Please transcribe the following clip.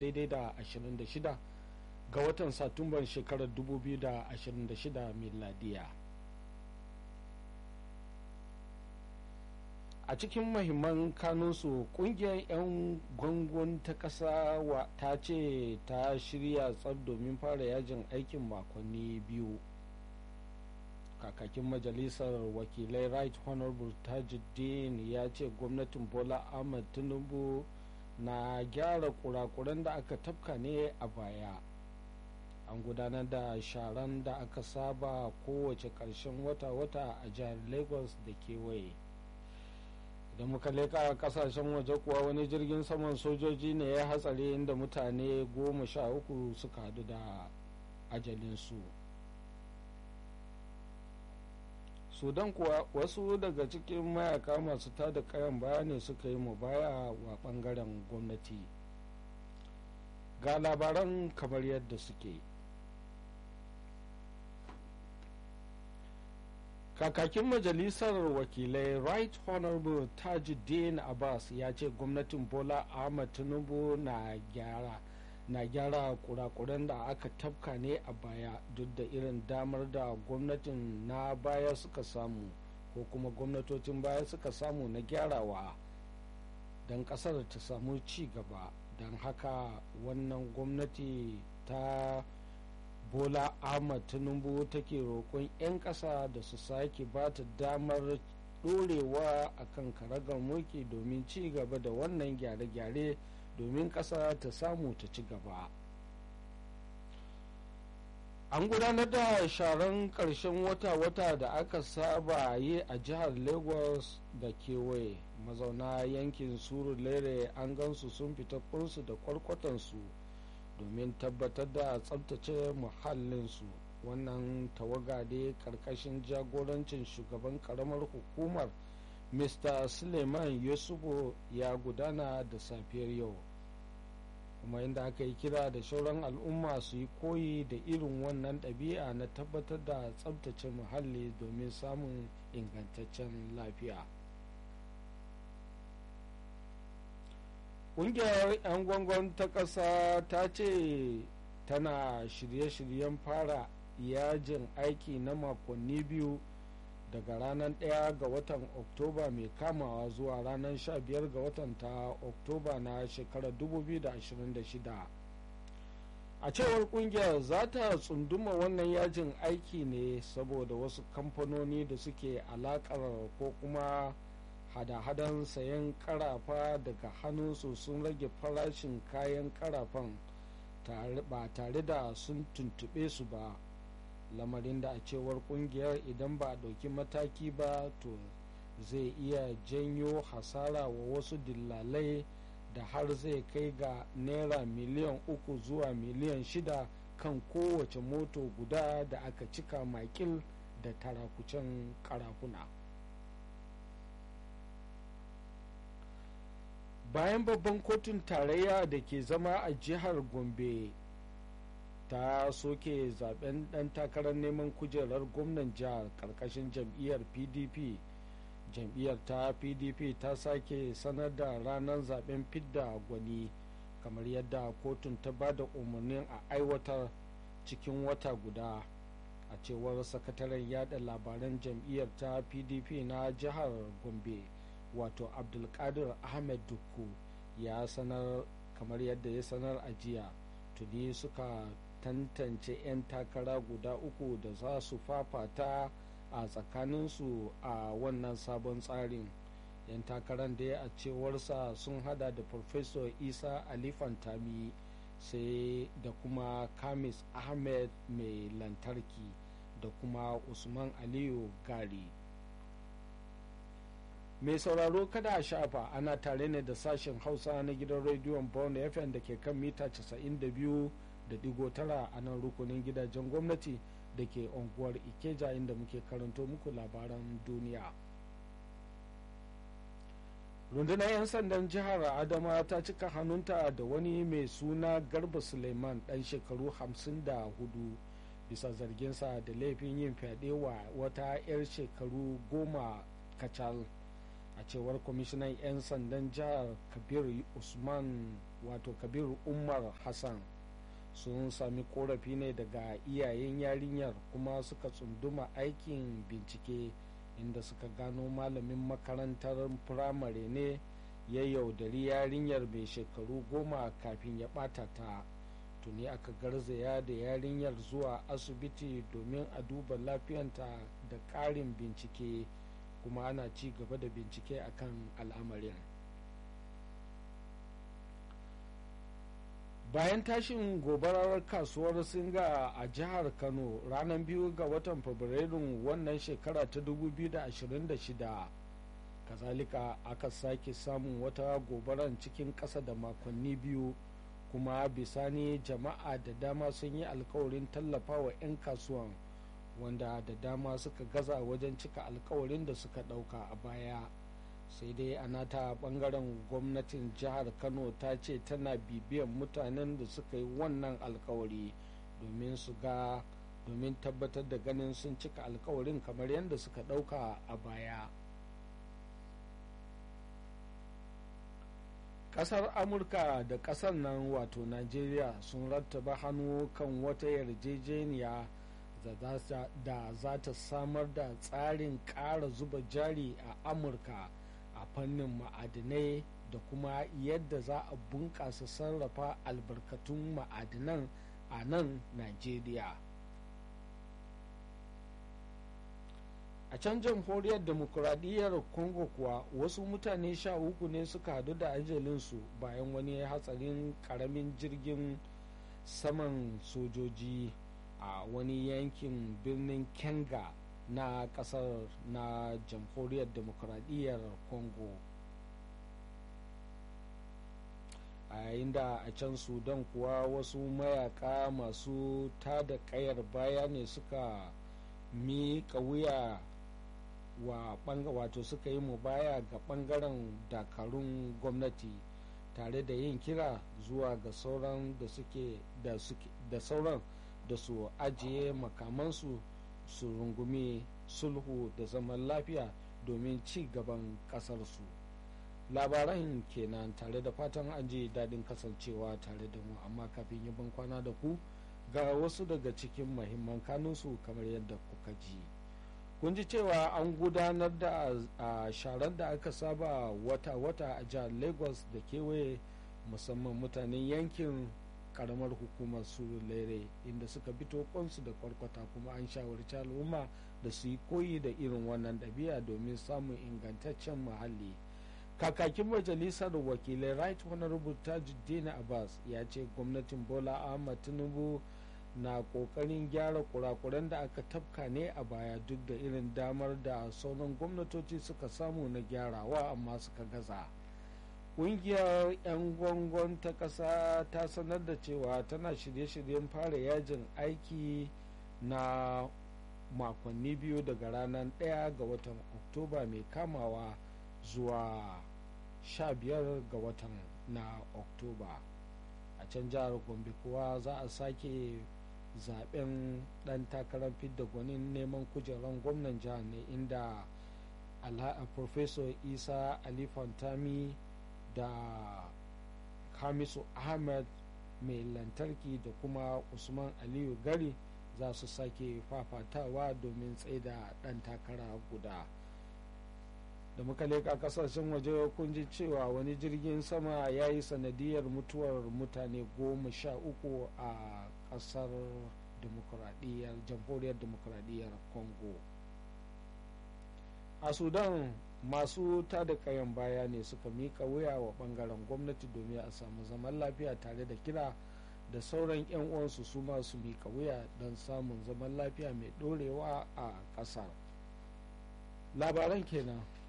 daidai da 26 ga watan satumban shekarar 2026 miladiya a cikin mahimman kanunsu kungiyar 'yan gwangon ta ƙasa ta ce ta shirya tsab domin fara yajin aikin makonni biyu kakakin majalisar wakilai right honorable tajuddin ya ce gwamnatin bola ahmad tinubu na gyara kurakuran da aka tafka ne a baya an gudanar da sharan da aka saba kowace ƙarshen wata-wata a jihar lagos da kewaye idan muka leka kasashen waje kuwa wani jirgin saman sojoji ne ya hatsari inda mutane goma sha uku suka hadu da ajalinsu sudan kuwa wasu daga cikin mayaka masu tada kayan baya ne suka yi mu baya wa bangaren gwamnati ga labaran kamar yadda suke kakakin majalisar wakilai right honorable tajuddin abbas ya ce gwamnatin bola ahmad tinubu na gyara na gyara kurakuran da aka tafka ne a baya duk da irin damar da gwamnatin na baya suka samu ko kuma gwamnatocin baya suka samu na gyarawa don kasar ta samu ci gaba don haka wannan gwamnati ta bola ahmad tinubu take roƙon 'yan ƙasa da su sake ba ta damar ɗorewa a kan karagar mulki domin ci gaba da wannan gyare-gyare domin ƙasa ta samu ta ci gaba an gudanar da sharan ƙarshen wata-wata da aka saba yi a jihar lagos da kewaye mazauna yankin suru lere an gansu sun fita kunsu da kwarkwatansu domin tabbatar da tsabtace muhallinsu wannan tawaga dai karkashin jagorancin shugaban karamar hukumar mr suleiman yusufu ya gudana da safiyar yau kuma inda aka yi kira da shauran al'umma su yi koyi da irin wannan ɗabi'a na tabbatar da tsabtace muhalli domin samun ingantaccen lafiya ƙungiyar 'yan gwangon ta ƙasa ta ce tana shirye-shiryen fara yajin aiki na makonni biyu daga ranar 1 ga watan oktoba mai kamawa zuwa ranar 15 ga watan ta oktoba na shekarar 2026 a cewar kungiyar za ta tsunduma wannan yajin aiki ne saboda wasu kamfanoni da suke alakar ko kuma hada-hadan sayan karafa daga hannunsu sun rage farashin kayan karafan ba tare da sun tuntube su ba lamarin da a cewar kungiyar idan ba a ɗauki mataki ba to zai iya janyo hasara wa wasu dillalai da har zai kai ga naira miliyan uku zuwa miliyan shida kan kowace moto guda da aka cika makil da tarakucen karafuna bayan babban kotun tarayya da ke zama a jihar gombe ta soke zaben dan takarar neman kujerar gwamnan jihar karkashin jam'iyyar pdp jam'iyyar ta pdp ta sake sanar da ranar zaben fidda gwani kamar yadda kotun ta ba da umarnin a aiwatar cikin wata guda a cewar sakataren yada labaran jam'iyyar ta pdp na jihar gombe wato abdulkadir ahmed dukku ya sanar kamar yadda ya sanar a jiya tuni suka tantance 'yan takara guda uku da za su fafata a tsakaninsu a wannan sabon tsarin 'yan takarar da a cewarsa sun hada da Professor isa ali fantami sai da kuma kamis ahmed mai lantarki da kuma usman aliyu gari mai sauraro kada a shafa ana tare ne da sashen hausa na gidan rediyon bond fm da ke kan mita 92 da digo tara a nan rukunin gidajen gwamnati da ke unguwar ikeja inda muke karanto muku labaran duniya rundunar 'yan sandan jihar adama ta cika hannunta da wani mai suna garba suleiman dan shekaru 54 bisa zarginsa da laifin yin fyaɗe wa wata 'yar shekaru goma kacal a cewar kwamishinan 'yan sandan jihar kabir usman wato kabir umar hassan sun sami korafi ne daga iyayen yarinyar kuma suka tsunduma aikin bincike inda suka gano malamin makarantar firamare ne ya yaudari yarinyar mai shekaru goma kafin ya bata ta tuni aka garzaya da yarinyar zuwa asibiti domin a duba lafiyanta da ƙarin bincike kuma ana ci gaba da bincike akan al'amarin bayan tashin gobarar kasuwar singa a jihar kano ranar biyu ga watan fabrairun wannan shekara ta 2026 kazalika aka sake samun wata gobarar cikin ƙasa da makonni biyu kuma bisani jama'a da dama sun yi alkawarin tallafa wa 'yan kasuwan wanda da dama suka gaza wajen cika alkawarin da suka ɗauka a baya sai dai a nata bangaren gwamnatin jihar kano ta ce tana bibiyan mutanen da suka yi wannan alkawari domin su ga domin tabbatar da ganin sun cika alkawarin kamar yadda suka ɗauka a baya kasar amurka da kasar nan wato najeriya sun rattaba hannu kan wata yarjejeniya da za ta samar da tsarin ƙara zuba jari a amurka a fannin ma'adinai da kuma yadda za a bunƙasa sarrafa albarkatun ma'adinan a nan najeriya a can jamhuriyar demokuraɗiyyar congo kuwa wasu mutane sha uku ne suka hadu da ajalinsu bayan wani hatsarin ƙaramin jirgin saman sojoji a wani yankin birnin kenga na kasar na jamhuriyar demokuraɗiyyar congo a yayin da a can sudan kuwa wasu mayaka masu tada kayar baya ne suka miƙa wuya wa wato suka yi mu baya ga ɓangaren dakarun gwamnati tare da yin kira zuwa ga sauran da suke da sauran da su ajiye makamansu su rungumi sulhu da zaman lafiya domin ci gaban kasarsu labaran kenan tare da fatan an ji daɗin kasancewa tare da mu amma kafin yi ban kwana da ku ga wasu daga cikin mahimman kanunsu kamar yadda kuka ji kun ji cewa an gudanar da a sharar da aka saba wata-wata a jihar lagos da kewaye musamman mutanen yankin karamar hukumar surulere inda suka fito kwansu da kwarkwata kuma an shawarci al'umma da su yi koyi da irin wannan ɗabi'a domin samun ingantaccen muhalli kakakin majalisar wakilai right honorable tajuddin abbas ya ce gwamnatin bola ahmad tinubu na kokarin gyara kurakuran da aka tafka ne a baya duk da irin damar da sauran gwamnatoci suka samu na gyarawa amma suka gaza. kungiyar 'yan gwangon ta ƙasa ta sanar da cewa tana shirye-shiryen fara yajin aiki na makonni biyu daga ranar 1 ga watan oktoba mai kamawa zuwa 15 ga watan na oktoba a can jihar gombe kuwa za a sake zaben dan takarar fidda gwanin neman kujerar gwamnan jihar ne inda professor isa ali fantami da hamisu ahmed mai lantarki da kuma usman aliyu gari za su sake fafatawa domin tsaida dan takara guda da muka leka kasashen waje kun ji cewa wani jirgin sama ya yi sanadiyar mutuwar mutane goma sha uku a kasar demokuraɗiyyar jamhuriyar demokuraɗiyyar congo a sudan masu tada kayan baya ne suka mika wuya wa bangaren gwamnati domin a samu zaman lafiya tare da kira da sauran 'yan uwansu su masu mika wuya don samun zaman lafiya mai dorewa a ƙasar labaran kenan